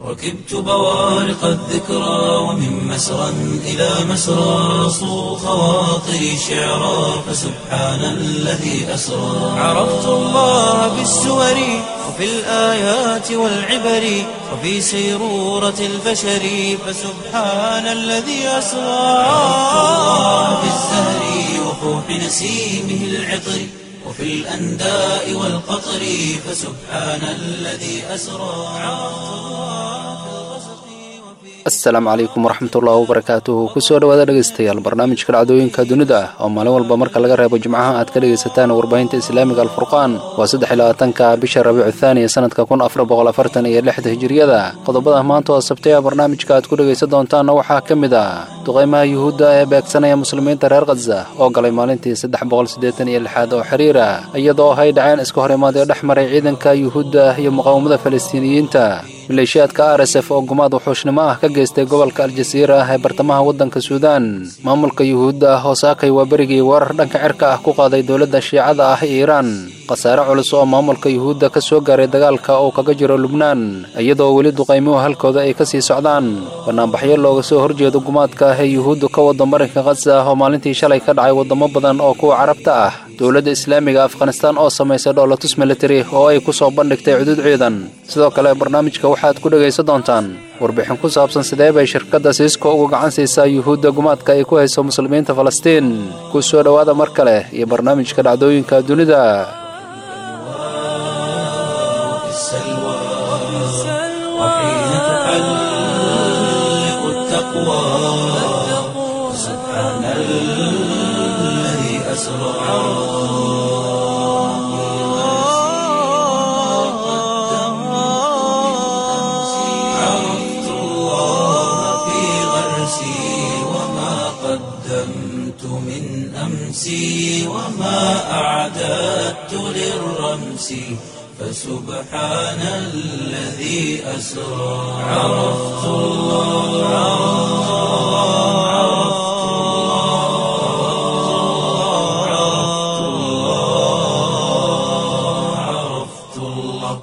ركبت بوارق الذكرى ومن مسرى إلى مسرى صو خواطري شعرا فسبحان الذي أسرى عرفت الله بالسور وفي الآيات والعبر وفي سيرورة البشر فسبحان الذي أسرى عرفت الله بالزهر وفوح نسيمه العطر وفي الأنداء والقطر فسبحان الذي أسرى asalaamu calaykum waraxmatullaahi wabarakaatuhu kusoo dhawaada dhegaystayaal barnaamijka dhacdooyinka dunida ah oo maalin walba marka laga reebo jimcaha aad ka dhegaysataan warbaahinta islaamiga alfurqaan waa saddex iyo labaatanka bisha rabiicu thaaniya sanadka kun afar boqol afartan iyo lixda hijiriyada qodobada maanta oo sabtaya barnaamijka aad ku dhegaysan doontaanna waxaa ka mid ah duqaymaha yuhuudda ee beegsanaya muslimiinta reer khaza oo galay maalintii saddex boqol siddeetan iyo lixaad oo xiriira iyadoo hay dhaceen iska hor imaadee dhex maray ciidanka yuhuudda iyo muqaawamada falastiiniyiinta maleeshiyaadka r s f oo gumaad wuxuushnimo ah ka geystay gobolka aljasiira ah ee bartamaha waddanka suudaan maamulka yuhuudda ah oo saakay waa berigii weerar dhanka cirka ah ku qaaday dowladda shiicada ah ee iiraan khasaare culus oo maamulka yuhuudda ka soo gaaray dagaalka uu kaga jiro lubnaan iyadoo weli duqaymuhu halkooda ay ka sii socdaan bannaanbaxyo looga soo horjeedo gumaadka ah ee yuhuuddu ka wada marinka khaza oo maalintii shalay ka dhacay waddamo badan oo kuwa carabta ah dowladda islaamiga afghanistaan oo samaysay dhoolatus militari oo ay ku soo bandhigtay cudud ciidan sidoo kale barnaamijka waxaad ku dhegaysan doontaan warbixin ku saabsan sidee bay shirkadda siisko uga gacan siisaa yuhuudda gumaadka ay ku hayso muslimiinta falastiin ku soo dhowaada mar kale iyo barnaamijka dhacdooyinka dunida في السلوى وحين تحلق التقوى سبحان الذي أسرى عرفت الله في غرسي وما قدمت من أمسي وما أعددت للرمس فسبحان الذي أسرى عرفت الله عرفت الله عرفت الله عرفت الله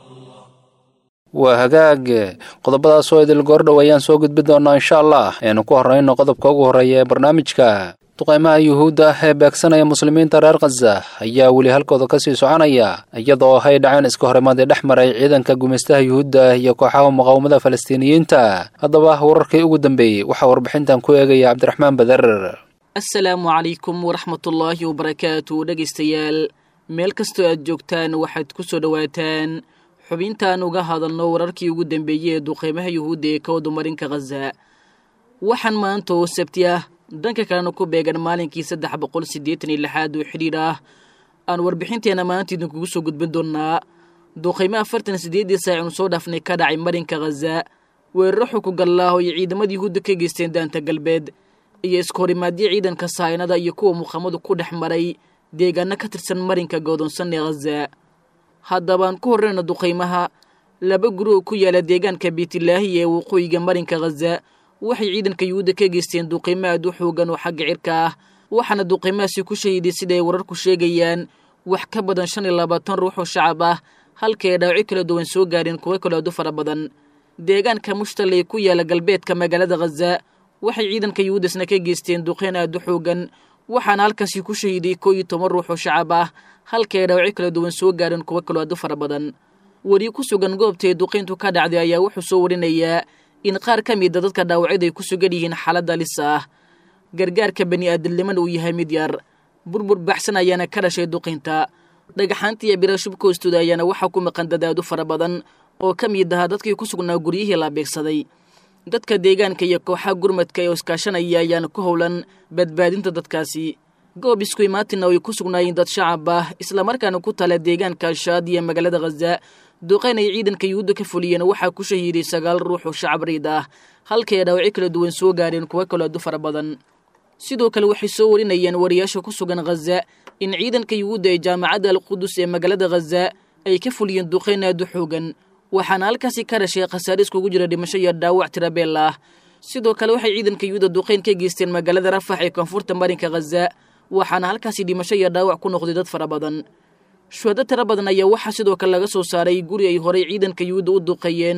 waa hagaag qodobadaas oo idil goordhow ayaan soo gudbi doonnaa insha allah aynu ku horrayno qodobka ugu horreeya ee barnaamijka duqaymaha yuhuudda ah ee beegsanaya muslimiinta reer khaza ayaa weli halkooda ka sii soconaya iyadoo hay dhaceen iska horimaadii dhex maray ciidanka gumaystaha yuhuudda iyo kooxaha muqaawamada falastiiniyiinta haddaba wararkii ugu dambeeyey waxaa warbixintan ku eegaya cabdiraxmaan badar asalaamu calaykum waraxmatullaahi wabarakaatu dhegaystayaal meel kastoo aad joogtaan waxaad ku soo dhowaataan xubintaan uga hadalno wararkii ugu dambeeyey ee duqeymaha yuhuudda ee ka wadumarinka khaza waxaan maanta oo sabti ah dhanka kalena ku beegan maalinkii saddex boqol siddeetan iyo lixaad oo xidhiidh ah aan warbixinteenna maanta idinkugu soo gudbin doonnaa duqeymo afartan siddeeddii saac inu soo dhaafnay ka dhacay marinka khaza weeraro xukugallaah oo ay ciidamada yuhuudda ka geysteen daanta galbeed iyo iskahorimaadyo ciidanka sahaynada iyo kuwa muqaamadu ku dhex maray deegaano ka tirsan marinka godoonsan ee khaza haddabaan ku horreyna duqaymaha laba guri oo ku yaala deegaanka beytilaahi ee waqooyiga marinka khaza waxay ciidanka yuhuudda ka geysteen duqaymo aad u xoogan oo xagga cirka ah waxaana duqaymahaasi ku shahiiday sidaay wararku sheegayaan wax ka badan shan iyo labaatan ruux oo shacab ah halka ay dhaawacyo kala duwan soo gaareen kuwo kale aad u fara badan deegaanka mushtal ee ku yaala galbeedka magaalada khaza waxay ciidanka yuhuuddasna ka geysteen duqayn aad u xoogan waxaana halkaasi ku shahiiday koo iyo toban ruux oo shacab ah halka ay dhaawacyo kala duwan soo gaareen kuwo kaloo aad u fara badan weri ku sugan goobtae duqayntu ka dhacday ayaa wuxuu soo warinayaa in qaar ka mida dadka dhaawacyada ay ku sugan yihiin xaalad halis ah gargaarka bani aadamnimana uu yahay mid yar burbur baxsan ayaana ka dhashay duqaynta dhagaxaanta iyo bira shubka hoostooda ayaana waxaa ku maqan dadaadu fara badan oo ka mid ahaa dadkii ku sugnaa guryihii la beegsaday dadka deegaanka iyo kooxaha gurmadka ee iskaashanaya ayaana ku howlan badbaadinta dadkaasi goob isku imaatina ay ku sugnaayeen dad shacab ah islamarkaana ku tala deegaanka ashaad iyo magaalada khaza duqayn ay ciidanka yuhuudda ka fuliyeen waxaa ku shahiiday sagaal ruux oo shacab riid ah halkay dhaawacyo kala duwan soo gaareen kuwo kaloo adu fara badan sidoo kale waxay soo warinayeen wariyaasha ku sugan khaza in ciidanka yuhuudda ee jaamacadda alqudus ee magaalada khaza ay ka fuliyeen duqayn aad u xoogan waxaana halkaasi ka dhashay khasaare iskugu jira dhimasho iyo dhaawac tirabeel ah sidoo kale waxay ciidanka yuhuudda duqayn ka geysteen magaalada rafax ee koonfurta marinka khaza waxaana halkaasi dhimasho iyo dhaawac ku noqday dad fara badan shuhado tiro badan ayaa waxaa sidoo kale laga soo saaray guri ay horay ciidanka yuhuudda u duqeeyeen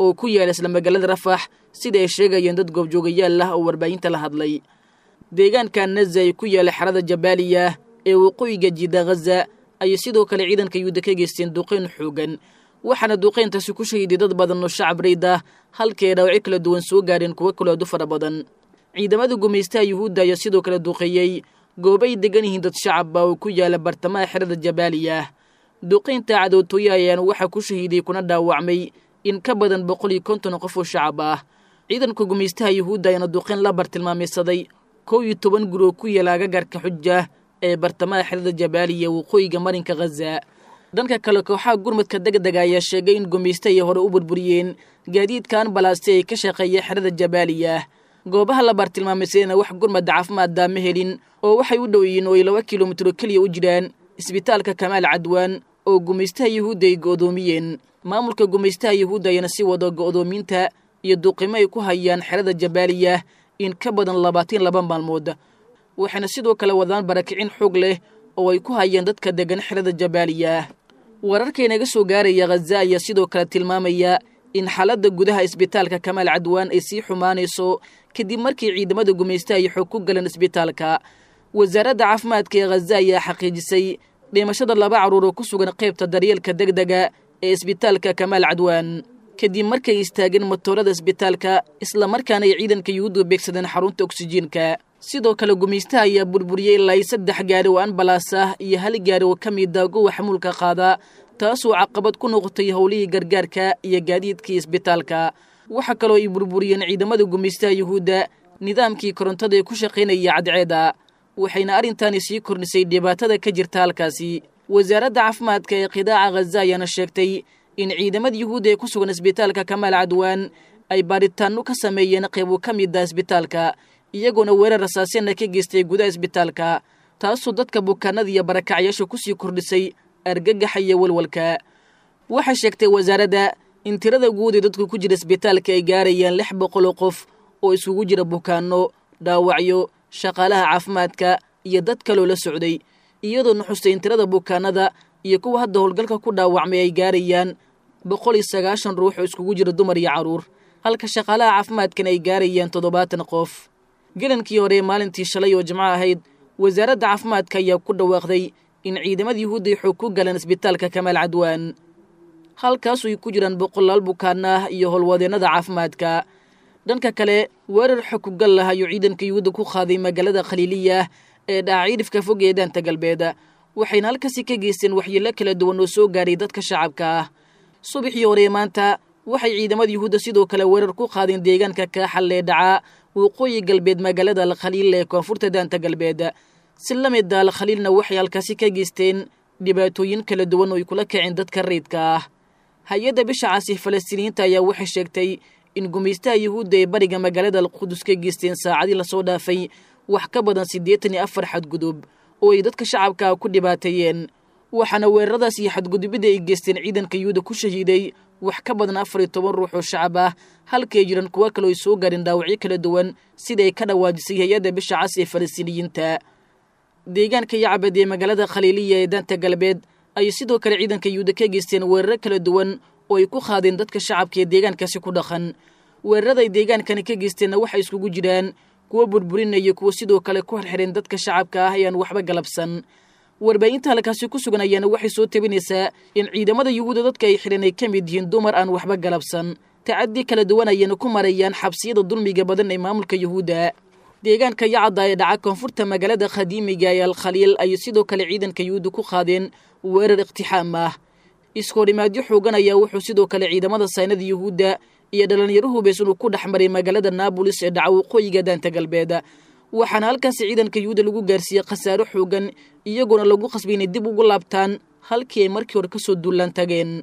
oo ku yaala isla magaalada rafax sida ay sheegayeen dad goobjoogayaal ah oo warbaahinta la hadlay deegaanka naza ay ku yaala xerada jabaaliya ee waqooyiga jiida ghaza ayay sidoo kale ciidanka yuhuudda ka geysteen duqayn xoogan waxaana duqayntaasi ku shahiiday dad badan oo shacab rayd ah halkii ay dhaawacyo kala duwan soo gaadheen kuwo kaloo aad u fara badan ciidamada gumaystaha yuhuudda ayaa sidoo kale duqeeyey goobo ay degan yihiin dad shacabba oo ku yaala bartamaha xerada jabaaliya duqaynta cadowtooye ayaana waxaa ku shahiiday kuna dhaawacmay in ka badan boqol iyo konton qof oo shacab ah ciidanka gumaystaha yuhuudda ayaana duqayn la bartilmaameysaday kow iyo toban guri oo ku yaala agagarka xuja ee bartamaha xerada jabaaliya waqooyiga marinka ghaza dhanka kale kooxaha gurmadka degdega ayaa sheegay in gumaystahay hore u burburiyeen gaadiidka ambalaasti ay ka shaqeeya xerada jabaaliya goobaha la bartilmaameysadana wax gurmadda caafimaadda ma helin oo waxay u dhow yihiin oo ay laba kilomitro keliya u jiraan isbitaalka kamaal cadwaan oo gumaystaha yuhuudda ay go'doomiyeen maamulka gumaystaha yuhuudda ayana si wado go'doominta iyo duqimo ay ku hayaan xerada jabaaliya in ka badan labaatan laba maalmood waxayna sidoo kale wadaan barakicin xoog leh oo ay ku hayaan dadka degan xerada jabaaliya wararkaynaga soo gaaraya khaza ayaa sidoo kale tilmaamaya in xaaladda gudaha isbitaalka kamaal cadwaan ay sii xumaanayso kadib markii ciidamada gumaystaha ay xoog ku galeen isbitaalka wasaaradda caafimaadka ee khaza ayaa xaqiijisay dhimashada laba carruur oo ku sugan qaybta daryeelka degdega ee isbitaalka kamaal cadwaan kadib markay istaageen matoorada isbitaalka islamarkaana ay ciidanka yuhuuddu beegsadeen xarunta oksijiinka sidoo kale gumaystaha ayaa burburiyey ilaa saddex gaari oo ambalaas ah iyo hal gaari oo ka mida gowa xamuulka qaada taasoo caqabad ku noqotay howlihii gargaarka iyo gaadiidkii isbitaalka waxaa kaloo ay burburiyeen ciidamada gumaystaha yuhuudda nidaamkii korontada ee ku shaqaynaya cadceeda waxayna arrintaani sii kordhisay dhibaatada ka jirta halkaasi wasaaradda caafimaadka ee qidaaca khaza ayaana sheegtay in ciidamada yuhuudda ee ku sugan isbitaalka kamaal cadwaan ay baadhitaanno ka sameeyeen qaybo ka mida isbitaalka iyagoona weerar rasaasina ka geystay gudaha isbitaalka taasoo dadka bukaanada iyo barakacyaasha kusii kordhisay argagaxa iyo walwalka waxay sheegtay wasaaradda in tirada guud ee dadku ku jira isbitaalka ay gaarayaan lix boqol oo qof oo isugu jira bukaanno dhaawacyo shaqaalaha caafimaadka iyo dad kaloo la socday iyadoo nuxustay in tirada bukaanada iyo kuwa hadda howlgalka ku dhaawacmay ay gaarayaan boqol iyo sagaashan ruux oo iskugu jira dumar iyo carruur halka shaqaalaha caafimaadkan ay gaarayaan toddobaatan qof gelankii hore maalintii shalay oo jimco ahayd wasaaradda caafimaadka ayaa ku dhawaaqday in ciidamada yuhuudda ay xoog ku galeen isbitaalka kamaal cadwaan halkaasu ay ku jiraan boqolaal bukaan ah iyo howlwadeennada caafimaadka dhanka kale weerar xog ku gal lah ayuu ciidanka yuhuudda ku qaaday magaalada khaliiliya ee dhaca ciidhifka fog ee daanta galbeed waxayna halkaasi ka geysteen waxyeello kala duwan oo soo gaaray dadka shacabka ah subaxii hore maanta waxay ciidamada yuhuudda sidoo kale weerar ku qaadeen deegaanka kaaxal ee dhaca waqooyi galbeed magaalada alkhaliil ee koonfurta daanta galbeed si la mida alkhaliilna waxay halkaasi ka geysteen dhibaatooyin kala duwan oo ay kula kaceen dadka rayidka ah hay-adda bisha caasi falastiiniyiinta ayaa waxay sheegtay in gumaystaha yuhuudda ee bariga magaalada alqudus ka geysteen saacadii lasoo dhaafay wax ka badan siddeetan iyo afar xadgudub oo ay dadka shacabka ku dhibaateeyeen waxaana weeraradaas iyo xadgudubida ay geysteen ciidanka yuhuudda ku shahiiday wax ka badan afar iyo toban ruux oo shacab ah halkay jiran kuwo kaloo ay soo gaareen dhaawacyo kala duwan sida ay ka dhawaajisay hay-adda bisha cas ee falastiiniyiinta deegaanka yacbad ee magaalada khaliiliya ee daanta galbeed ayay sidoo kale ciidanka yuhuudda ka geysteen weeraro kala duwan oo ay ku qaadeen dadka shacabka ee deegaankaasi ku dhaqan weerarada ay deegaankani ka geysteenna waxay iskugu jiraan kuwo burburinaya kuwo sidoo kale ku xirxireen dadka shacabka ah ayaan waxba galabsan warbaahinta halkaasi ku sugan ayaana waxay soo tabinaysaa in ciidamada yuhuudda dadka ay xidhan ay ka mid yihiin dumar aan waxba galabsan tacaddi kala duwan ayayna ku marayaan xabsiyada dulmiga badan ee maamulka yuhuudda deegaanka yacda ee dhaca koonfurta magaalada khadiimiga ee alkhaliil ayay sidoo kale ciidanka yuhuudda ku qaadeen weerar iqtixaam ah iskoodhimaadyo xoogan ayaa wuxuu sidoo kale ciidamada saynada yuhuudda iyo dhallinyaro hubaysan uu ku dhex maray magaalada naabolis ee dhaca waqooyiga daanta galbeed waxaana halkaasi ciidanka yuhuudda lagu gaarsiiyey khasaaro xoogan iyagoona lagu qasbay inay dib ugu laabtaan halkii ay markii hore kasoo duulaan tageen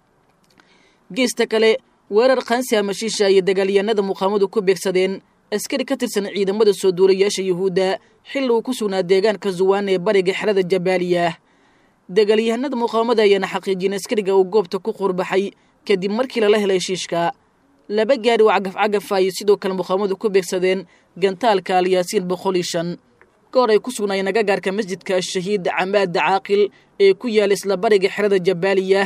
geesta kale weerar khansi amashiisha iyo dagaalyahanada muqaamadu ku beegsadeen askari ka tirsan ciidamada soo duulayaasha yuhuudda xilli uu ku sugnaa deegaanka zuwaan ee bariga xerada jabaaliya dagaalyahanada muqaamada ayaana xaqiijiyeen askariga uu goobta ku qurbaxay kadib markii lala helay shiishka laba gaari oo cagaf cagafa ayay sidoo kale muqaamadu ku beegsadeen gantaalka alyaasiin boqol iyo shan goor ay ku sugnaayeen agagaarka masjidka ashahiid camaada caaqil ee ku yaala isla bariga xerada jabaaliya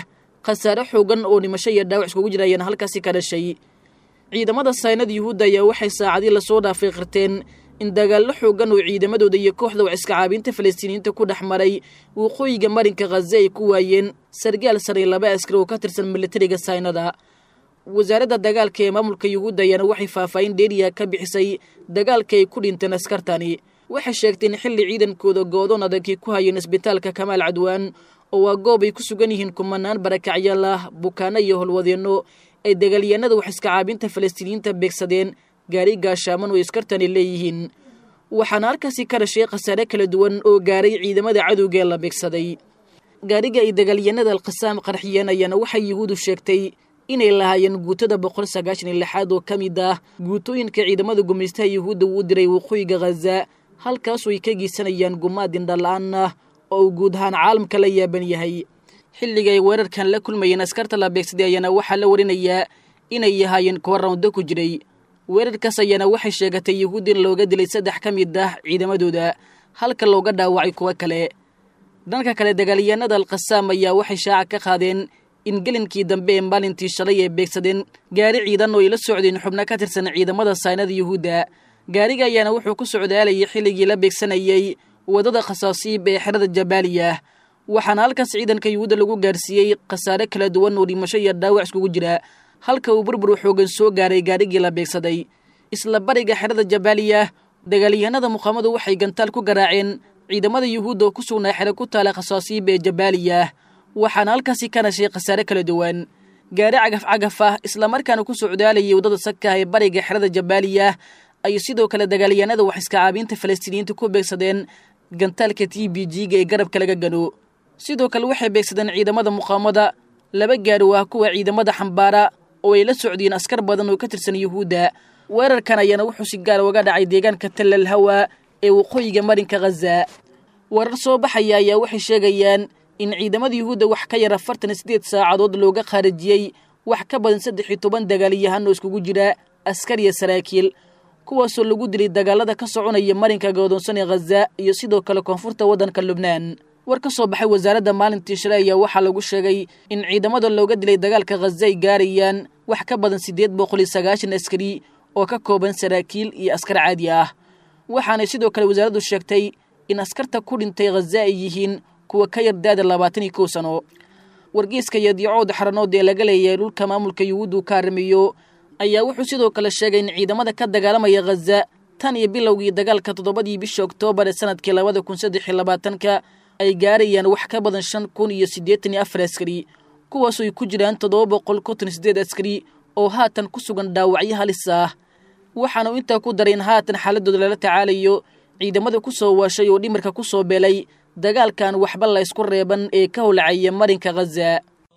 khasaare xoogan oo dhimasho iyo dhaawac iskugu jira ayaana halkaasi ka dhashay ciidamada saynada yuhuudda ayaa waxay saacadii lasoo dhaafay qirteen in dagaallo xoogan oo ciidamadooda iyo kooxda wax iska caabinta falastiiniyiinta ku dhex maray waqooyiga marinka khaza ay ku waayeen sargaal sare laba askari oo ka tirsan militariga saynada wasaaradda dagaalka ee maamulka yuhuudda ayaana waxay faahfaahin dheeriya ka bixisay dagaalka ay ku dhinteen askartani waxay sheegtay in xilli ciidankooda goodoon adagay ku hayeen isbitaalka kamaal cadwaan oo waa goob ay ku sugan yihiin kumanaan barakacyaal ah bukaano iyo holwadeenno ay dagaalyahanada wax iska caabinta falastiiniyiinta beegsadeen gaari gaashaaman oo askartani leeyihiin waxaana halkaasi ka dhashay khasaare kala duwan oo gaaray ciidamada cadowga ee la beegsaday gaariga ay dagaalyahanada alkhasaam qarxiyeen ayaana waxay yuhuudu sheegtay inay lahaayeen guutada boqol sagaashan iyo lixaad oo ka mid ah guutooyinka ciidamada gumaystaha yuhuudda uu diray waqooyiga khaza halkaasoo ay ka geysanayaan gumaad indhala-aan ah oo uu guud ahaan caalamka la yaaban yahay xilliga ay weerarkan la kulmayeen askarta la beegsaday ayaana waxaa la warinayaa inay yahaayeen kuwa rawndo ku jiray weerarkaas ayaana waxay sheegatay yuhuud in looga dilay saddex ka mid ah ciidamadooda halka looga dhaawacay kuwo kale dhanka kale dagaalyahanada alkhasaam ayaa waxay shaaca ka qaadeen in gelinkii dambe ee maalintii shalay ay beegsadeen gaari ciidan oo ay la socdeen xubno ka tirsan ciidamada saynada yuhuudda gaariga ayaana wuxuu ku socdaalayay xilligii la beegsanayey waddada khasaasiib ee xerada jabaaliya waxaana halkaas ciidanka yuhuudda lagu gaarsiiyey khasaare kala duwan oo dhimasho iyo dhaawac iskugu jira halka uu burbur xoogan soo gaaray gaarigii la beegsaday isla bariga xerada jabaaliya dagaalyahanada muqaamadu waxay gantaal ku garaaceen ciidamada yuhuudda oo ku sugnaa xero ku taala khasaasiib ee jabaaliya waxaana halkaasi ka dhashay khasaare kala duwan gaari cagaf cagaf ah islamarkaana ku socdaalayay waddada saka ee bariga xerada jabaaliya ayay sidoo kale dagaalyahanada wax iska caabiinta falastiiniyiinta ku beegsadeen gantaalka t b g-ga ee garabka laga gano sidoo kale waxay beegsadeen ciidamada muqaamada laba gaari waa kuwa ciidamada xambaara oo ay la socdeen askar badan oo ka tirsan yuhuudda weerarkan ayaana wuxuu si gaar uga dhacay deegaanka tallal hawa ee waqooyiga marinka khaza warar soo baxaya ayaa waxay sheegayaan in ciidamada yuhuudda wax ka yar afartan iyo siddeed saacadood looga khaarijiyey wax ka badan saddex iyo toban dagaalyahan oo iskugu jira askar iyo saraakiil kuwaasoo lagu dilay dagaalada ka soconaya marinka godoonsan ee khaza iyo sidoo kale koonfurta waddanka lubnaan war ka soo baxay wasaaradda maalintii shalay ayaa waxaa lagu sheegay in ciidamada looga dilay dagaalka khaza ay gaarayaan wax ka badan siddeed boqol iyo sagaashan askari oo ka kooban saraakiil iyo askar caadi ah waxaanay sidoo kale wasaaraddu sheegtay in askarta ku dhintay khaza ay yihiin kuwa ka yar daada labaatan iyo kow sano wargeyska iyo diicooda xaranood ee laga leeyahay dhulka maamulka yuhuuddu ka arrimiyo ayaa wuxuu sidoo kale sheegay in ciidamada ka dagaalamaya khaza tan iyo bilowgii dagaalka toddobadii bisha oktoobar ee sanadkii labada kun saddex iyo labaatanka ay gaarayaan wax ka badan shan kun iyo siddeetan iyo afar askari kuwaasoo ay ku jiraan toddoba boqol konton sideed askari oo haatan ku sugan dhaawacyo halis ah waxaanu intaa ku daray in haatan xaaladooda lala tacaalayo ciidamada ku soo waashay oo dhimarka ku soo beelay dagaalkan waxba la ysku reeban ee ka howlacaya marinka khaza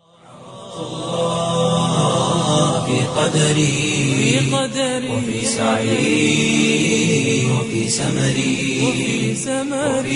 في قدري وفي سعي وفي سمري وفي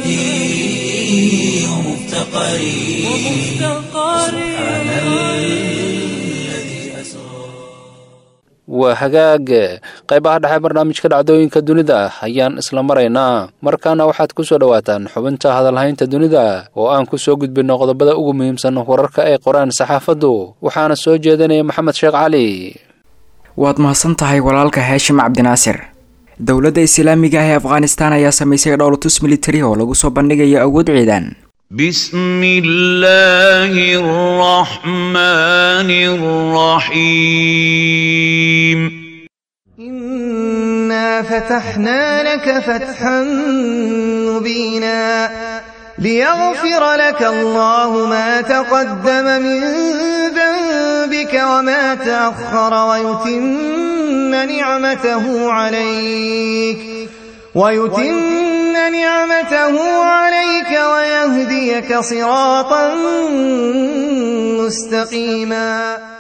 وجدي ومفتقري سبحان الذي أسرى waa hagaag qaybaha dhexe barnaamijka dhacdooyinka dunida ayaan isla maraynaa markaana waxaad ku soo dhowaataan xubinta hadalhaynta dunida oo aan ku soo gudbinno qodobada ugu muhiimsan wararka ay qoraan saxaafaddu waxaana soo jeedinaya maxamed sheekh cali waad mahadsan tahay walaalka haashim cabdinaasir dowladda islaamiga ah ee afghanistan ayaa samaysay dhowlatus militari oo lagu soo bandhigayo awood ciidan بسم الله الرحمن الرحيم إنا فتحنا لك فتحا مبينا ليغفر لك الله ما تقدم من ذنبك وما تأخر ويتم نعمته عليك ويتم نعمته عليك ويهديك صراطا مستقيما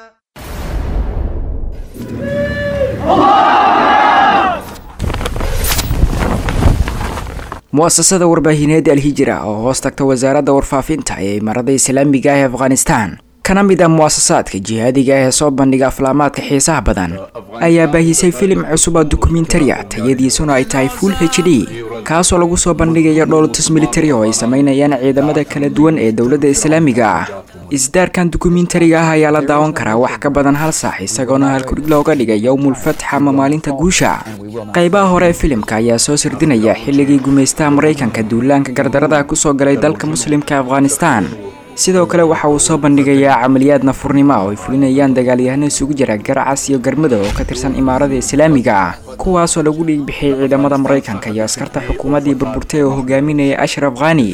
mu'asasada warbaahineed alhijira oo hoos tagta wasaaradda warfaafinta ee imaarada islaamiga ah ee afghanistan kana mid ah mu'asasaadka jihaadiga ah ee soo bandhiga aflaamaadka xiisaha badan ayaa baahisay filim cusub oo dokumentari ah tayadiisuna ay tahay full h d kaasoo lagu soo bandhigayo dhowlatus militari oo ay sameynayaan ciidamada kala duwan ee dowladda islaamiga ah isdaarkan dukumentariga ah ayaa la daawan karaa wax ka badan hal saax isagoona halkudhig looga dhigay yowmulfatx ama maalinta guusha qaybaha hore ee filimka ayaa soo sirdinaya xilligii gumaystaha maraykanka duulaanka gardarada kusoo galay dalka muslimka afghanistan sidoo kale waxa uu soo bandhigayaa camaliyaad nafurnimo oo ay fulinayaan dagaalyahano isugu jira garacas iyo garmada oo ka tirsan imaarada islaamiga ah kuwaasoo lagu dhiigbixiyey ciidamada maraykanka iyo askarta xukuumaddii burburtay oo hogaaminaya ashraf khani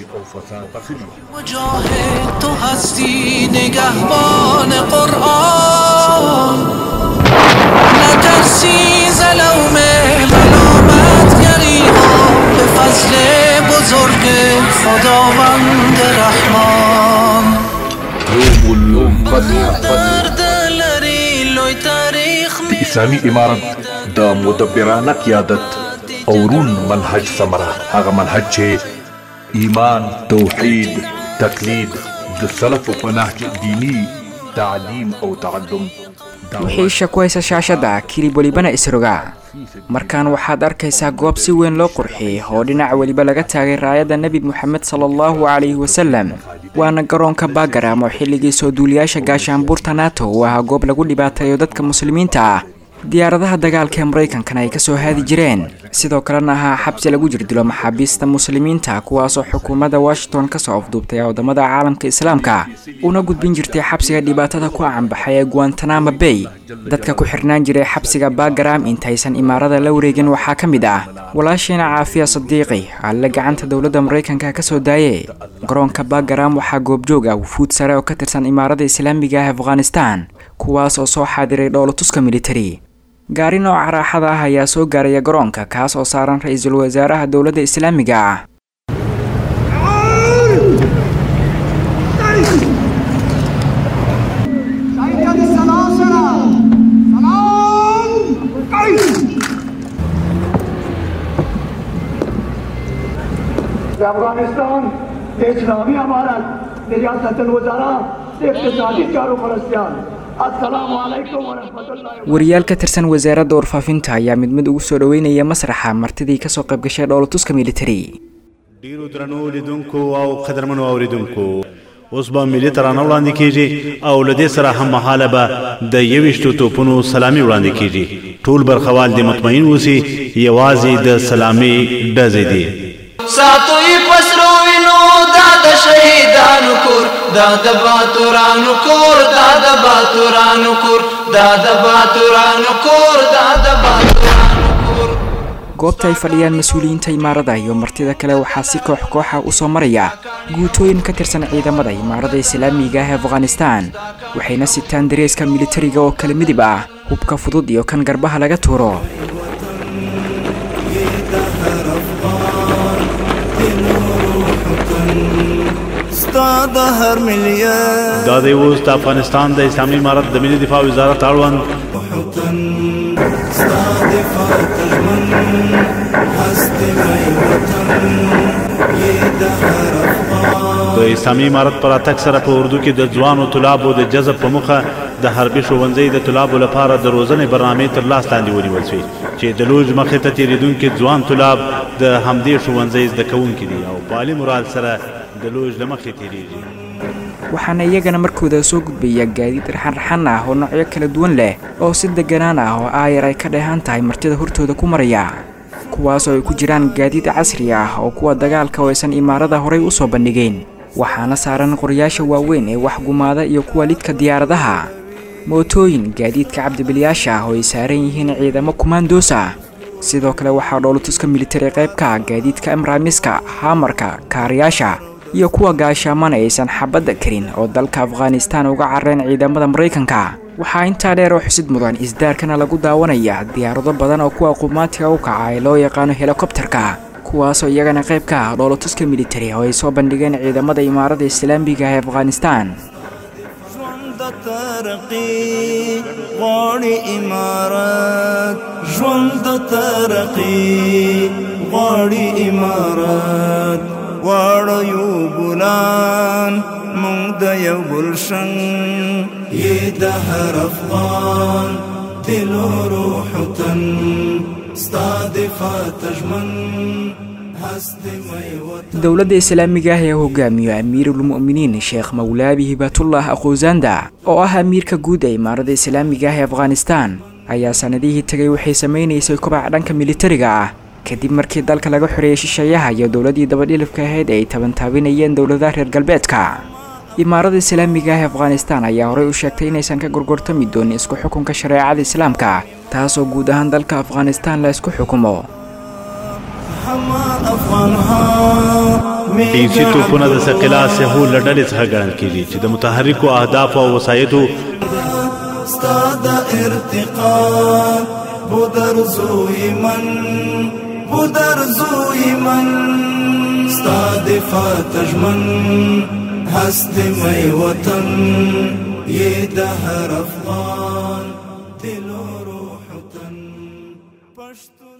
مجاهد تو هستی نگهبان قرآن نترسی زلوم ملامت گریها به فضل بزرگ خداوند رحمان دلری لوی تاریخ د اسلامي امارت د مدبرانه قیادت او رون منهج ثمره هغه منهج چې ایمان توحید تقلید د سلف په نهج دینی تعلیم او تعلم wixii isha ku haysa shaashadda kilib welibana isroga markaan waxaad arkaysaa goob si weyn loo qurxiyey oo dhinac weliba laga taagay raayadda nebi moxamed sala allahu calayhi wasalam waana garoonka baagaram oo xilligii soo duuliyaasha gaashaanbuurta nato uu ahaa goob lagu dhibaateeyo dadka muslimiinta ah diyaaradaha dagaalka ee maraykankana ay kasoo haadi jireen sidoo kalena ahaa xabsi lagu jirdilo maxaabiista muslimiinta kuwaasoo xukuumadda washington kasoo afduubtay wadamada caalamka islaamka una gudbin jirtay xabsiga dhibaatada ku canbaxay ee guantanamo bay dadka ku xirnaan jiray xabsiga bagaram intaysan imaarada la wareegin waxaa ka mid ah walaashiina caafiya sadiiqi alle gacanta dowladda maraykanka kasoo daaye garoonka bagaram waxaa goobjoog ah wufuud sare oo ka tirsan imaarada islaamiga ah afghanistan kuwaas oo soo xaadiray dhoolatuska militari gaari nooca raaxada ah ayaa soo gaaraya garoonka kaas oo saaran ra-iisul wasaaraha dowladda islaamiga ah افغانستان اسلامی امارت ریاست الوزراء اقتصادی چارو فلسطین السلام علیکم ورحمت الله wariyaal ka tirsan wasaaradda warfaafinta ayaa mid mid ugu soo dhoweynaya masraxa martidii kasoo qayb gashay dhoolatuska militari ډیرو درنو لیدونکو او قدرمنو اوریدونکو اوس به ملي ترانه وړاندې کیږي او له دې سره هم مهاله به د یويشتو توپونو سلامي وړاندې کیږي ټول برخوال دې مطمئن اوسي یوازې د سلامي ډزې دي ساتوی پسرو وینو دا د شهیدانو کور دا د باتورانو کور دا د باتورانو کور دا د باتورانو کور دا د باتورانو کور goobta ay fadhiyaan mas-uuliyiinta imaarada iyo martida kale waxaa si koox kooxa u soo maraya guutooyin ka tirsan ciidamada imaarada islaamiga ah ee afghanistan waxayna sitaan dareeska militariga oo kala midib ah hubka fudud iyo kan garbaha laga tuuro دا د اوس د افغانستان د اسلامي امارت د ملي دفاع وزارت اړوند د اسلامي امارت پر اتک سره په اردو کې د ځوانو طلابو د جذب په مخه د حربي ښوونځي د طلابو لپاره د روزنې برنامې تر لاس لاندې ونیول شوې چې د لوج مخې ته تیریدونکي ځوان طلاب د همدې ښوونځي زده کوونکي دي او په عالي مرال سره د لوج له مخې تیریږي waxaana iyagana markooda soo gudbaya gaadiid raxan-raxan ah oo noocyo kala duwan leh oo si deganaan ah oo aayar ay ka dheehan tahay martida hortooda ku maraya kuwaas oo ay ku jiraan gaadiid casri ah oo kuwa dagaalka oo aysan imaarada horay u soo bandhigeen waxaana saaran qoryaasha waaweyn ee wax gumaada iyo kuwa lidka diyaaradaha mootooyin gaadiidka cabdibilyaasha ah oo ay saaran yihiin ciidamo kumaandoos ah sidoo kale waxaa dhoolatuska militari qayb ka ah gaadiidka amraamiska haamarka kaariyaasha iyo kuwa gaashaaman aysan xabadda karin oo dalka afghanistan uga carreen ciidamada maraykanka waxaa intaa dheer oo xusid mudan isdaarkana lagu daawanaya diyaarado badan oo kuwa qumaatiga u kaca ee loo yaqaano helikobterka kuwaasoo iyagana qayb ka ah dhoolatuska militari oo ay soo bandhigeen ciidamada imaarada islaamiga ee afghanistan غواړي امارات ژوند د ترقی غواړي امارات غواړو یو ګلان مونږ د یو ګلشن یې د هر افغان دل او روح تن ستا د فاتجمن dowladda islaamiga ah ee hogaamiyo amiirulmu'miniin sheekh mawlaabi hibatullah aquusanda oo ah amiirka guud ee imaarada islaamiga ah ee afghanistan ayaa sanadihii tegay waxay samaynaysay kobac dhanka militariga ah kadib markii dalka laga xoreeyey shisheeyaha iyo dowladdii dabadhilifka ahayd ay tabantaabinayeen dowladaha reer galbeedka imaarada islaamiga ah ee afghanistan ayaa horey u sheegtay inaysan ka gorgortami doonin isku xukunka shareecada islaamka taasoo guud ahaan dalka afghanistan la isku xukumo ډیرسي توپونه د ثقلا سهو لډلې څخه ګڼل کېږي چې د متحرکو اهداف او وسایطو استاد ارتقا بودر زوی من بودر زوی من استاد فاتجمن هست می وطن یہ دهر افغان دل و روح تن پشتون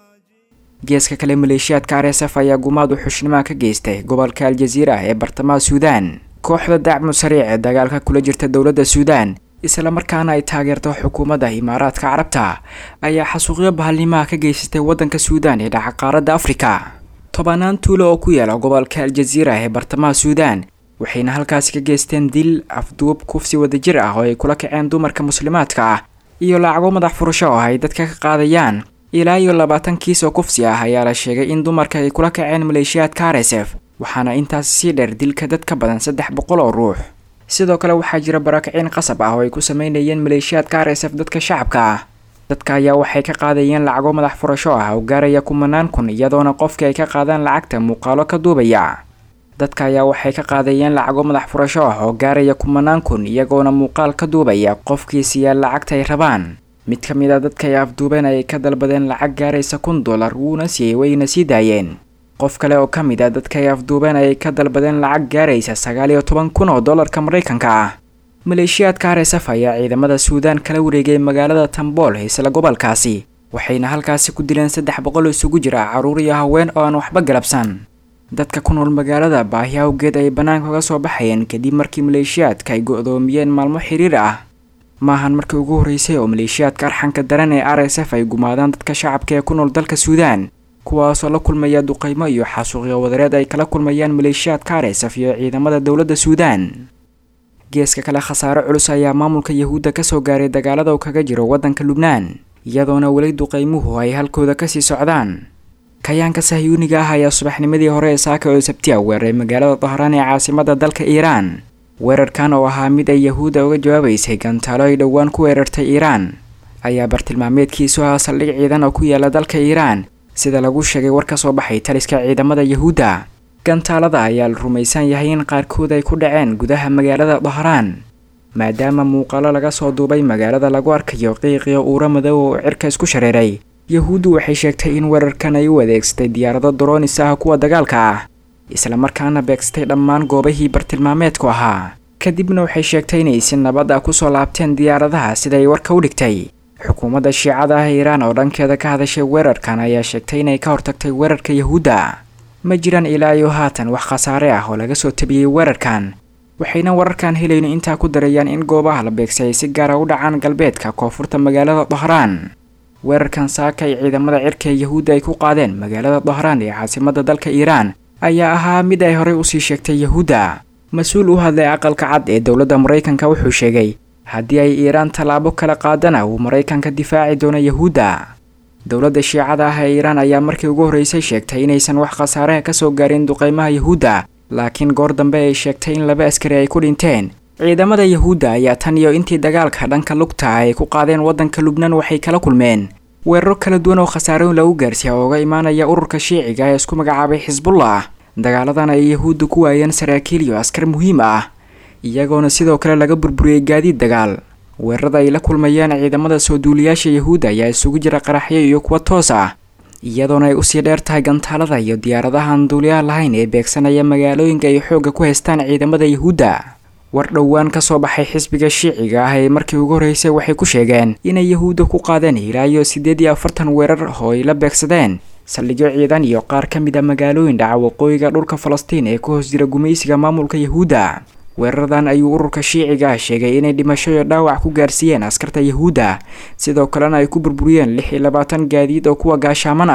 geeska kale maleeshiyaadka r s f ayaa gumaad u xushnimaa ka geystay gobolka aljaziira ee bartamaha suudaan kooxda dacmu sariic ee dagaalka kula jirta dowladda suudaan islamarkaana ay taageerto xukuumadda imaaraadka carabta ayaa xasuuqyo bahalnimaha ka geysatay waddanka suudaan ee dhaca qaaradda afrika tobanaan tuulo oo ku yaala gobolka aljaziira ee bartamaha suudaan waxayna halkaasi ka geysteen dil afduub kufsi wadajir ah oo ay kula kaceen dumarka muslimaadka ah iyo lacago madax furasho oo ay dadka ka qaadayaan ilaa iyo labaatan kiis oo kufsi ah ayaa la sheegay in dumarka ay kula kaceen maleeshiyaadka r s f waxaana intaas sii dheer dilka dad ka badan saddex boqol oo ruux sidoo kale waxaa jira barakiciin qasab ah oo ay ku sameynayeen maleeshiyaadka r s f dadka shacabka ah dadka ayaa waxay ka qaadayeen lacago madax furasho ah oo gaaraya kumanaan kun iyadoona qofkii ay ka qaadaan lacagta muuqaalo ka duubaya dadka ayaa waxay ka qaadayeen lacago madax furasho ah oo gaaraya kumanaan kun iyagoona muuqaal ka duubaya qofkii siiyaa lacagta ay rabaan mid ka mid a dadka ay afduubeen ayay ka dalbadeen lacag gaaraysa kun dollar wuuna siiyey wayna sii daayeen qof kale oo ka mid a dadka ay afduubeen ayay ka dalbadeen lacag gaaraysa sagaal iyo toban kun oo dollarka maraykanka ah maleeshiyaadka r s f ayaa ciidamada suudaan kala wareegay magaalada tambool isla gobolkaasi waxayna halkaasi ku dileen saddex boqol isugu jira carruur iyo haween oo aan waxba galabsan dadka ku nool magaalada baahi awgeed ay bannaanka uga soo baxayeen kadib markii maleeshiyaadka ay go-doomiyeen maalmo xiriir ah maahan markii ugu horreysay oo maleeshiyaadka arxanka daran ee r s f ay gumaadaan dadka shacabka ee ku nool dalka suudaan kuwaasoo la kulmaya duqaymo iyo xasuuqyo wadareed ay kala kulmayaan maleeshiyaadka r s f iyo ciidamada dowladda suudaan geeska kale khasaare culus ayaa maamulka yahuudda kasoo gaaray dagaalada uu kaga jiro waddanka lubnaan iyadoona weli duqaymuhu ay halkooda kasii socdaan kayaanka sahyuuniga ah ayaa subaxnimadii hore ee saaka oo sabtiya weeraray magaalada dahraan ee caasimada dalka iiraan weerarkan oo ahaa mid ay yahuudda uga jawaabaysay gantaalo ay dhowaan ku weerartay iiraan ayaa bartilmaameedkiisu ahaa saldhig ciidan oo ku yaala dalka iiraan sida lagu sheegay war ka soo baxay taliska ciidamada yahuudda gantaalada ayaa la rumaysan yahay in qaarkood ay ku dhaceen gudaha magaalada dahraan maadaama muuqaalo laga soo duubay magaalada lagu arkayo qiiqiyo uura madow oo cirka isku shareeray yahuuddu waxay sheegtay in weerarkan ay u adeegsatay diyaarado droonis ah kuwa dagaalka ah islamarkaana beegsatay dhammaan goobahii bartilmaameedku ahaa kadibna waxay sheegtay inay si nabad ah kusoo laabteen diyaaradaha siday warka u dhigtay xukuumadda shiicada ah iiraan oo dhankeeda ka hadashay weerarkan ayaa sheegtay inay ka hortagtay weerarka yahuudda ma jiraan ilaa iyo haatan wax khasaare ah oo laga soo tabiyey weerarkan waxayna wararkan helayno intaa ku darayaan in goobaha la beegsay ay si gaara u dhacaan galbeedka koonfurta magaalada dahraan weerarkan saaka ay ciidamada cirka ee yahuudda ay ku qaadeen magaalada dahraan ee caasimada dalka iiraan ayaa ahaa mid ay horey usii sheegtay yahuudda mas-uul u hadlay aqalka cad ee dowladda maraykanka wuxuu sheegay haddii ay iiraan tallaabo kala qaadana uu maraykanka difaaci doono yahuudda dowladda shiicada ah ee iiraan ayaa markii ugu horreysay sheegtay inaysan wax khasaaraha ka soo gaarin duqaymaha yahuudda laakiin goor dambe ay sheegtay in laba askari ay ku dhinteen ciidamada yahuudda ayaa tan iyo intii dagaalka dhanka lugta ay ku qaadeen waddanka lubnaan waxay kala kulmeen weeraro kala duwan oo khasaarooyin lagu gaarsiiya oo uga imaanaya ururka shiiciga ee isku magacaabay xisbullah dagaaladan ay yahuudda ku waayeen saraakiil iyo askar muhiim ah iyagoona sidoo kale laga burburiyey gaadiid dagaal weerarada ay la kulmayeen ciidamada soo duuliyaasha yahuudda ayaa isugu jira qaraxyo iyo kuwa toos ah iyadoona ay usii dheer tahay gantaalada iyo diyaaradahan duuliyaha lahayn ee beegsanaya magaalooyinka ay xoogga ku haystaan ciidamada yahuudda war dhowaan ka soo baxay xisbiga shiiciga ah ee markii ugu horreysay waxay ku sheegeen inay yahuudda ku qaadeen ilaa iyo siddeed iyo afartan weerar oo ay la beegsadeen saldhigyo ciidan iyo qaar ka mid a magaalooyin dhaca waqooyiga dhulka falastiin ee ku hoos jira gumaysiga maamulka yahuudda weeraradan ayuu ururka shiiciga ah sheegay inay dhimasho iyo dhaawac ku gaarsiiyeen askarta yahuudda sidoo kalena ay ku burburiyeen lix iyo labaatan gaadiid oo kuwa gaashaaman ah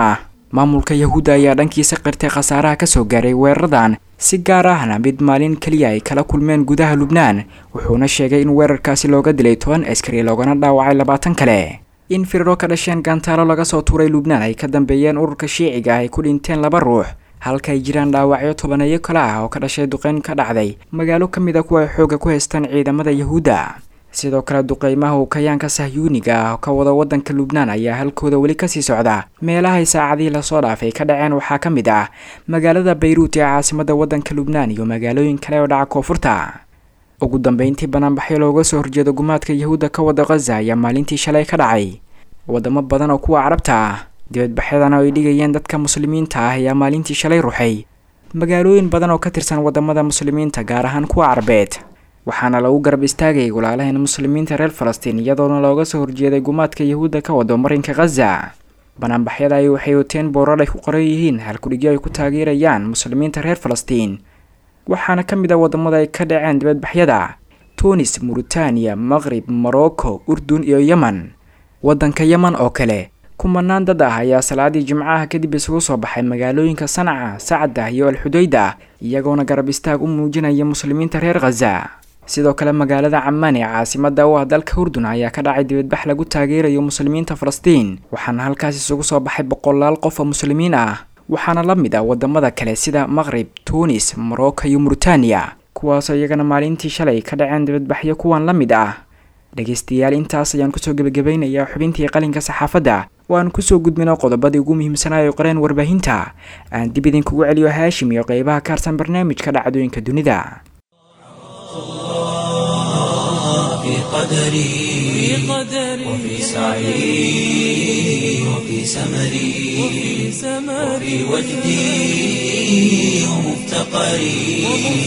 maamulka yahuudda ayaa dhankiisa qirtay khasaaraha kasoo gaaray weeraradan si gaar ahna mid maalin keliya ay kala kulmeen gudaha lubnaan wuxuuna sheegay in weerarkaasi looga dilay toban askari loogana dhaawacay labaatan kale in firiro ka dhasheen gantaalo laga soo tuuray lubnaan ay ka dambeeyeen ururka shiiciga ah ay ku dhinteen laba ruux halka ay jiraan dhaawacyo tobaneeyo kale ah oo ka dhashay duqeyn ka dhacday magaalo ka mid a kuwa ay xoogga ku haystaan ciidamada yahuudda sidoo kale duqeymaha uu kayaanka sahyuuniga ah ka wada waddanka lubnaan ayaa halkooda weli kasii socda meelahay saacadihii lasoo dhaafay ka dhaceen waxaa ka mid ah magaalada bayruut ee caasimada waddanka lubnaan iyo magaalooyin kale oo dhaca koonfurta ugu dambeyntii banaanbaxyo looga soo horjeedo gumaadka yahuudda ka wada khaza ayaa maalintii shalay ka dhacay wadamo badan oo kuwa carabta ah dibadbaxyadana ay dhigayeen dadka muslimiinta ah ayaa maalintii shalay ruxay magaalooyin badan oo ka tirsan wadamada muslimiinta gaar ahaan kuwa carabeed waxaana lagu garab istaagayay walaalaheen muslimiinta reer falastiin iyadoona looga soo horjeeday gumaadka yahuudda ka wado marinka khaza banaanbaxyada ay waxay wateen boorar ay ku qoran yihiin halkudhigyo ay ku taageerayaan muslimiinta reer falastiin waxaana ka mid ah wadamada ay ka dhaceen dibadbaxyada tunis muritaaniya maqrib morocco urdun iyo yemen waddanka yemen oo kale kumanaan dad ah ayaa salaadii jimcaha kadib isugu soo baxay magaalooyinka sanaca sacda iyo alxudayda iyagoona garab istaag u muujinaya muslimiinta reer khaza sidoo kale magaalada camaan ee caasimada u ah dalka urdun ayaa ka dhacay dibadbax lagu taageerayo muslimiinta falastiin waxaana halkaas isugu soo baxay boqolaal qof oo muslimiin ah waxaana la mid ah wadamada kale sida maqrib tunis morocco iyo muritaaniya kuwaasoo iyagana maalintii shalay ka dhaceen dibadbaxyo kuwan la mid ah dhegeystayaal intaas ayaan kusoo gebagabeynayaa xubintii qalinka saxaafadda waan kusoo gudbino qodobadii ugu muhiimsanaayo qoreen warbaahinta aan dib idinkugu celiyo haashim iyo qeybaha ka harsan barnaamijka dhacdooyinka dunida في قدري وفي سعي وفي سمري وفي وجدي ومفتقري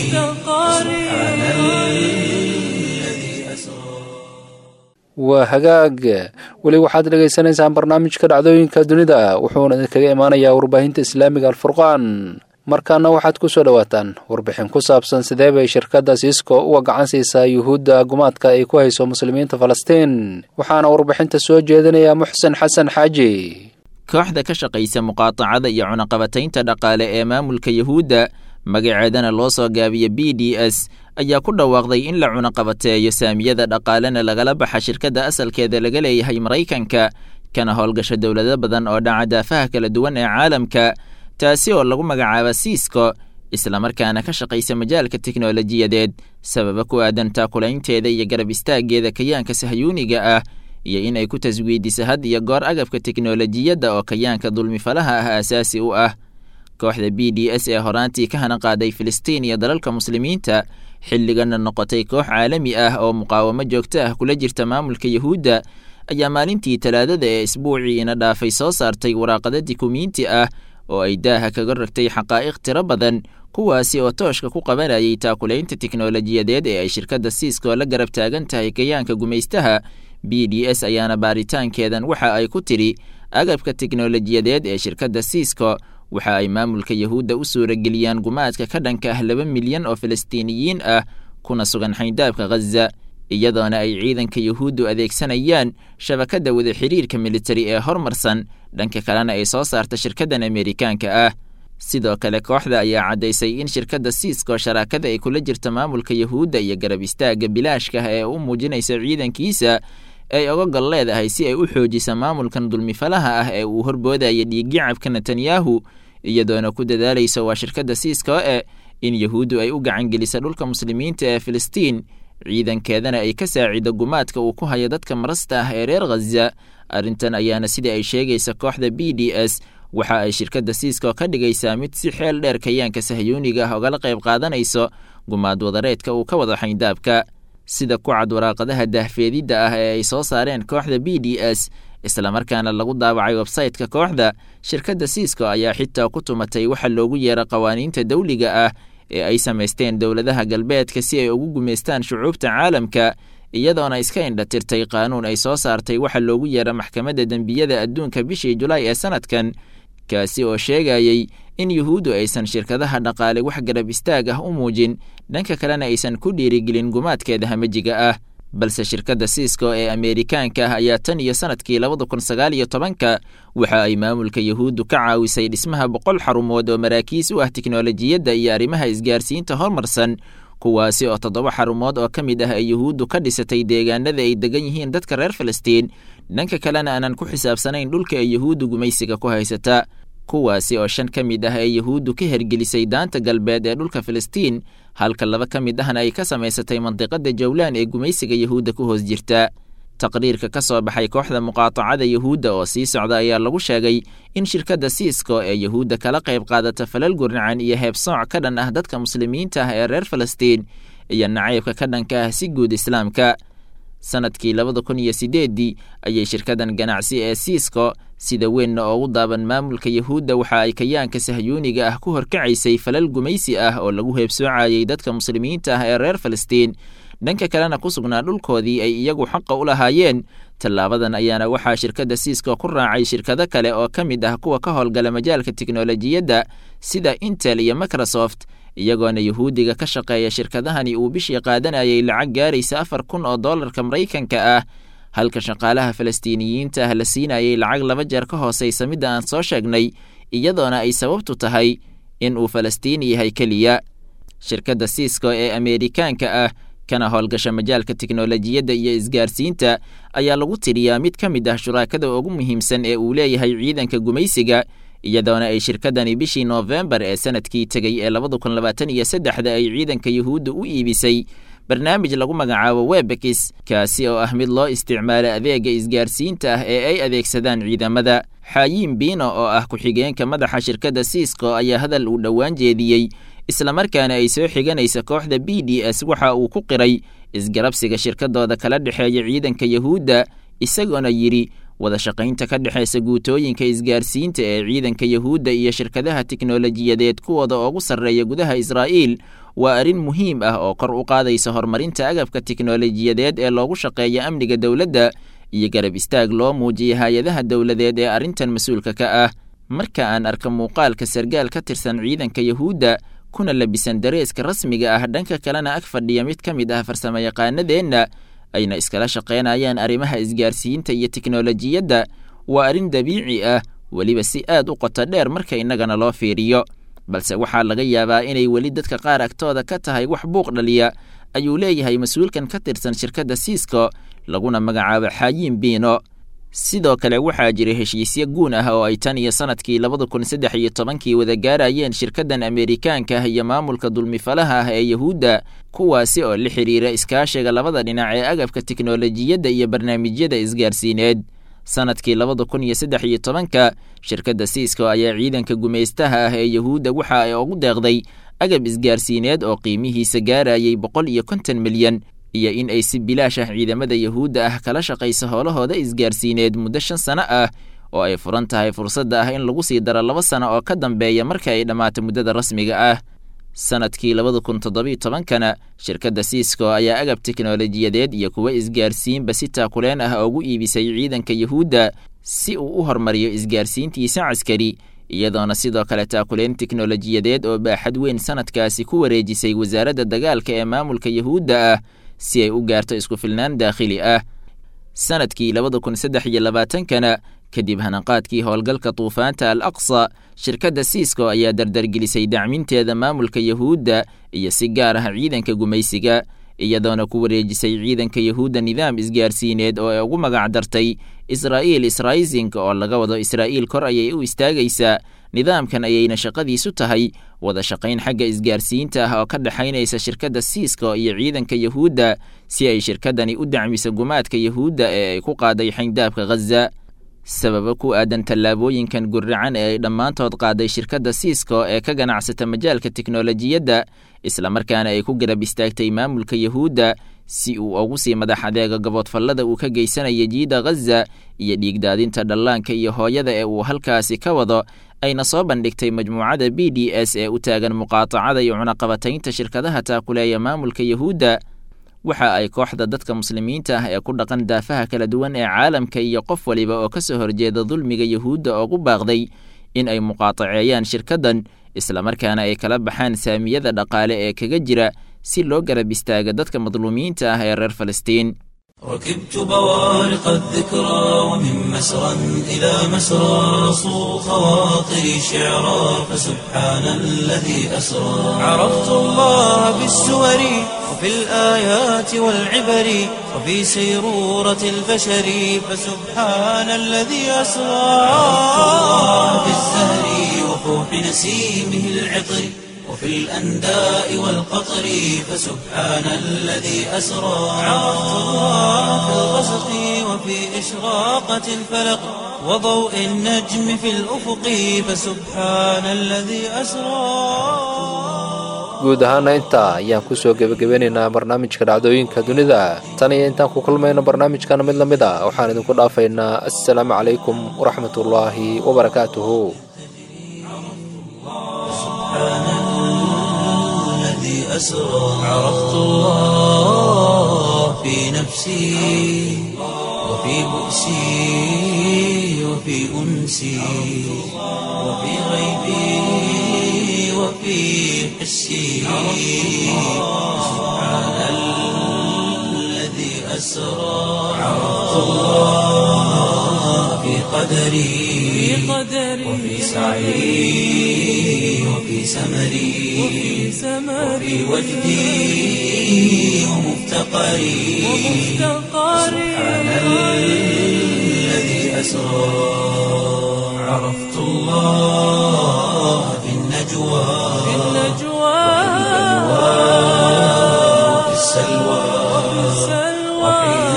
سبحان الذي أسرى waa hagaag weli waxaad dhegaysanaysaan barnaamijka dhacdooyinka dunida wuxuuna idinkaga imaanayaa warbaahinta islaamiga alfurqaan markaana waxaad ku soo dhowaataan warbixin ku saabsan sidee bay shirkadda siisco uga gacan siisaa yuhuudda gumaadka ay ku hayso muslimiinta falastiin waxaana warbixinta soo jeedinaya muxsen xasan xaaji kooxda ka shaqaysa muqaatacada iyo cunaqabataynta dhaqaale ee maamulka yuhuudda magaceedana loo soo gaabiya b d s ayaa ku dhawaaqday in la cunaqabateeyo saamiyada dhaqaalena lagala baxa shirkadda asalkeeda laga leeyahay maraykanka kana howlgasha dowlado badan oo dhaca daafaha kala duwan ee caalamka taasi oo lagu magacaaba siisco islamarkaana ka shaqaysa majaalka teknolojiyadeed sababa ku aadan taakulaynteeda iyo garab istaaggeeda kayaanka sahyuuniga ah iyo in ay ku taswiidisa had iyo goor agabka teknolojiyadda oo kayaanka dulmifalaha ah aasaasi u ah kooxda b d s ee horaantii ka hana qaaday filistiin iyo dalalka muslimiinta xilligana noqotay koox caalami ah oo muqaawamo joogto ah kula jirta maamulka yuhuudda ayaa maalintii talaadada ee isbuucii ina dhaafay soo saartay waraaqada dikumiinti ah oo ay daaha kaga ragtay xaqaa'iq tiro badan kuwaasi oo tooshka ku qabanayay taakulaynta teknolojiyadeed ee ay shirkadda siisco la garab taagan tahay kayaanka gumaystaha b d s ayaana baaritaankeedan waxa ay ku tidhi agabka teknolojiyadeed ee shirkadda siisco waxa ay maamulka yuhuudda u suurageliyaan gumaadka ka dhanka ah laba milyan oo falastiiniyiin ah kuna sugan xayndaabka khaza iyadoona ay ciidanka yuhuuddu adeegsanayaan shabakadda wada xidhiirka militari ee hormarsan dhanka kalena ay soo saarta shirkaddan ameerikaanka ah sidoo kale kooxda ayaa caddaysay in shirkadda siisco sharaakada ay kula jirta maamulka yuhuudda iyo garab istaagga bilaashka ah ee u muujinaysa ciidankiisa ay oga gol leedahay si ay u xoojisa maamulkan dulmifalaha ah ee uu horboodaya dhiiggacabka netanyahu iyadoona ku dadaalaysa waa shirkadda siisco e in yuhuuddu ay u gacangelisa dhulka muslimiinta ee filistiin ciidankeedana ay ka saacido gumaadka uu ku hayo dadka marasta ah ee reer khaza arrintan ayaana sida ay sheegaysa kooxda b d s waxa ay shirkadda siisco ka dhigaysaa mid si xeel dheer kayaanka sahyuuniga ah ogala qayb qaadanayso gumaad wadareedka uu ka wado xayndaabka sida ku cad waraaqadaha dahfeedidda ah ee ay soo saareen kooxda b d s islamarkaana lagu daawacay websayte-ka kooxda shirkadda siisco ayaa xitaa ku tumatay waxa loogu yeera qawaaniinta dawliga ah ee ay samaysteen dowladaha galbeedka si ay ugu gumaystaan shucuubta caalamka iyadoona iska indhatirtay qaanuun ay soo saartay waxa loogu yeera maxkamadda dembiyada adduunka bishii julaay ee sanadkan kaasi oo sheegayey in yuhuuddu aysan shirkadaha dhaqaale wax garab istaag ah u muujin dhanka kalena aysan ku dhiirigelin gumaadkeeda hamajiga ah balse shirkadda siisco ee ameerikaanka ah ayaa tan iyo sanadkii labada kun sagaal iyo tobanka waxa ay maamulka yahuuddu ka caawisay dhismaha boqol xarumood oo maraakiis u ah tiknolojiyadda iyo arrimaha isgaarsiinta horumarsan kuwaasi oo toddoba xarumood oo ka mid ah ay yuhuuddu ka dhisatay deegaanada ay degan yihiin dadka reer falastiin dhanka kalena aanan ku xisaabsanayn dhulka ay yuhuuddu gumaysiga ku haysata kuwaasi oo shan ka mid ah ee yuhuuddu ka hergelisay daanta galbeed ee dhulka falastiin halka laba ka mid ahna ay ka samaysatay mandiqada jawlaan ee gumaysiga yuhuudda ku hoos jirta taqriirka ka soo baxay kooxda muqaatacada yuhuudda oo sii socda ayaa lagu sheegay in shirkadda siisco ee yuhuudda kala qayb qaadata falal gurnacan iyo heebsooc ka dhan ah dadka muslimiinta ah ee reer falastiin iyo nacaybka ka dhanka ah si guud islaamka sanadkii labada kun iyo sideeddii ayay shirkadan ganacsi ee siisco sida weynna oogu daaban maamulka yuhuudda waxa ay kayaanka sahyuuniga ah ku horkacaysay falal gumaysi ah oo lagu heebsoocayay dadka muslimiinta ah ee reer falastiin dhanka kalena ku sugnaa dhulkoodii ay iyagu xaqa u lahaayeen tallaabadan ayaana waxaa shirkadda siisco ku raacay shirkado kale oo ka mid ah kuwa ka howlgala majaalka tiknolojiyadda sida intel iyo microsoft iyagoona yuhuudiga ka shaqeeya shirkadahani uu bishii qaadanayay lacag gaaraysa afar kun oo dollarka maraykanka ah halka shaqaalaha falastiiniyiinta ah la siinayay lacag laba jeer ka hoosaysa midda aan soo sheegnay iyadoona ay sababtu tahay in uu falastiini yahay keliya shirkadda siisco ee ameerikaanka ah kana howlgasha majaalka tiknolojiyadda iyo isgaarsiinta ayaa lagu tiriyaa mid ka mid ah shuraakada ugu muhiimsan ee uu leeyahay ciidanka gumaysiga iyadoona ay shirkadani bishii noofembar ee sanadkii tegey ee labada kun labaatan iyo saddexda ay ciidanka yuhuudda u iibisay barnaamij lagu magacaabo webekis kaasi oo ah mid loo isticmaalo adeega isgaarsiinta ah ee ay adeegsadaan ciidamada xaayiin biino oo ah ku-xigeenka madaxa shirkadda siisco ayaa hadal uu dhowaan jeediyey islamarkaana ay soo xiganaysa kooxda b d s waxa uu ku qiray isgarabsiga shirkadooda kala dhexeeya ciidanka yuhuudda isagoona yidhi wada shaqaynta ka dhexaysa guutooyinka isgaarsiinta ee ciidanka yuhuudda iyo shirkadaha tiknolojiyadeed kuwooda ugu sarreeya gudaha israa'iil waa arrin muhiim ah oo kor u qaadaysa horumarinta agabka tiknolojiyadeed ee loogu shaqeeya amniga dowladda iyo garab istaag loo muujiya hay-adaha dowladeed ee arrintan mas-uulka ka ah marka aan arka muuqaalka sargaal ka tirsan ciidanka yuhuudda kuna labisan dareeska rasmiga ah dhanka kalena ag fadhiya mid ka mid ah farsamayaqaanadeenna ayna iskala shaqaynayaan arrimaha isgaarsiinta iyo tiknolojiyadda waa arrin dabiici ah weliba si aad u qoto dheer marka innagana loo fiiriyo balse waxaa laga yaabaa inay weli dadka qaar agtooda ka tahay wax buuq dhaliya ayuu leeyahay mas-uulkan ka tirsan shirkadda siisco laguna magacaabo xaayiin biino sidoo kale waxaa jira heshiisyo guun ah oo ay tan iyo sanadkii labada kun saddex iyo tobankii wada gaarayeen shirkaddan ameerikaanka ah iyo maamulka dulmifalaha ah ee yuhuudda kuwaasi oo la xidhiira iskaashiga labada dhinac ee agabka tiknolojiyadda iyo barnaamijyada isgaarsiineed sanadkii labada kun iyo saddex iyo tobanka shirkadda siisco ayaa ciidanka gumaystaha ah ee yuhuudda waxa ay ugu deeqday agab isgaarsiineed oo qiimihiisa gaarayay boqol iyo konton milyan iyo in ay si bilaash ah ciidamada yuhuudda ah kala shaqayso howlahooda isgaarsiineed muddo shan sano ah oo ay furan tahay fursadda ah in lagu sii daro laba sano oo ka dambeeya marka ay dhammaato muddada rasmiga ah sanadkii labada kun toddobiyo tobankana shirkadda siisco ayaa agab teknolojiyadeed iyo kuwa isgaarsiinba si taakuleen ah ugu iibisay ciidanka yuhuudda si uu u hormariyo isgaarsiintiisa caskari iyadoona sidoo kale taakuleen teknolojiyadeed oo baaxad weyn sanadkaasi ku wareejisay wasaaradda dagaalka ee maamulka yuhuudda ah si ay u gaarto isku filnaan daakhili ah sanadkii labada kun saddex iyo labaatankana kadib hanaqaadkii howlgalka duufaanta al aqsa shirkadda siisco ayaa dardargelisay dacminteeda maamulka yuhuudda iyo si gaar ah ciidanka gumaysiga iyadoona ku wareejisay ciidanka yuhuudda nidaam isgaarsiineed oo ay ugu magac dartay israa'iil israising oo laga wado israa'iil kor ayay u istaagaysaa nidaamkan ayayna shaqadiisu tahay wada shaqayn xagga isgaarsiinta ah oo ka dhexaynaysa shirkadda siisco iyo ciidanka yuhuudda si ay shirkaddani u dacmiso gumaadka yuhuudda ee ay ku qaaday xayndaabka ghaza sababo ku aadan tallaabooyinkan gurracan ee ay dhammaantood qaaday shirkadda siisco ee ka ganacsata majaalka tiknolojiyadda islamarkaana ay ku garab istaagtay maamulka yuhuudda si uu ugu sii madax adeega gaboodfallada uu ka geysanaya jiida ghaza iyo dhiigdaadinta dhallaanka iyo hooyada ee uu halkaasi ka wado ayna soo bandhigtay majmuucada b d s ee u taagan muqaatacada iyo cunaqabataynta shirkadaha taakuleeya maamulka yuhuudda waxa ay kooxda dadka muslimiinta ah ee ku dhaqan daafaha kala duwan ee caalamka iyo qof waliba oo ka soo horjeeda dulmiga yuhuudda ugu baaqday in ay muqaataceeyaan shirkaddan islamarkaana ay kala baxaan saamiyada dhaqaale ee kaga jira si loo garab istaaga dadka madluumiyiinta ah ee reer falastiin ركبت بوارق الذكرى ومن مسرى إلى مسرى صو خواطري شعرا فسبحان الذي أسرى عرفت الله بالسور وفي الآيات والعبر وفي سيرورة البشر فسبحان الذي أسرى عرفت الله بالزهر وفوح نسيمه العطر وفي الأنداء والقطر فسبحان الذي أسرى عرفت الله في الغسق وفي إشراقة الفلق وضوء النجم في الأفق فسبحان الذي أسرى guud ahaana intaa ayaan kusoo gebagabeynaynaa barnaamijka dhacdooyinka dunida tan iyo intaan ku kulmayno barnaamijkana mid la mid a waxaan idinku dhaafaynaa assalaamu calaykum waraxmatullaahi wabarakaatuhu أسرى عرفت الله في نفسي وفي بؤسي وفي أنسي وفي غيبي وفي حسي سبحان الذي أسرى عرفت الله في قدري وفي سعي وفي سمري وفي وجدي ومفتقري سبحان الذي أسرى عرفت الله في النجوى وفي السلوى وحين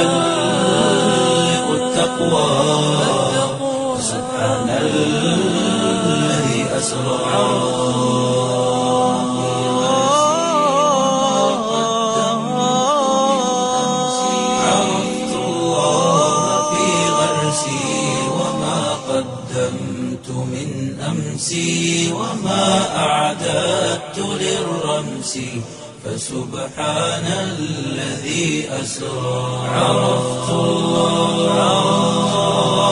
تحلق التقوى سبحان الذي أسرى عرفت الله في غرسي وما قدمت من أمسي وما أعددت للرمس فسبحان الذي أسرى عرفت الله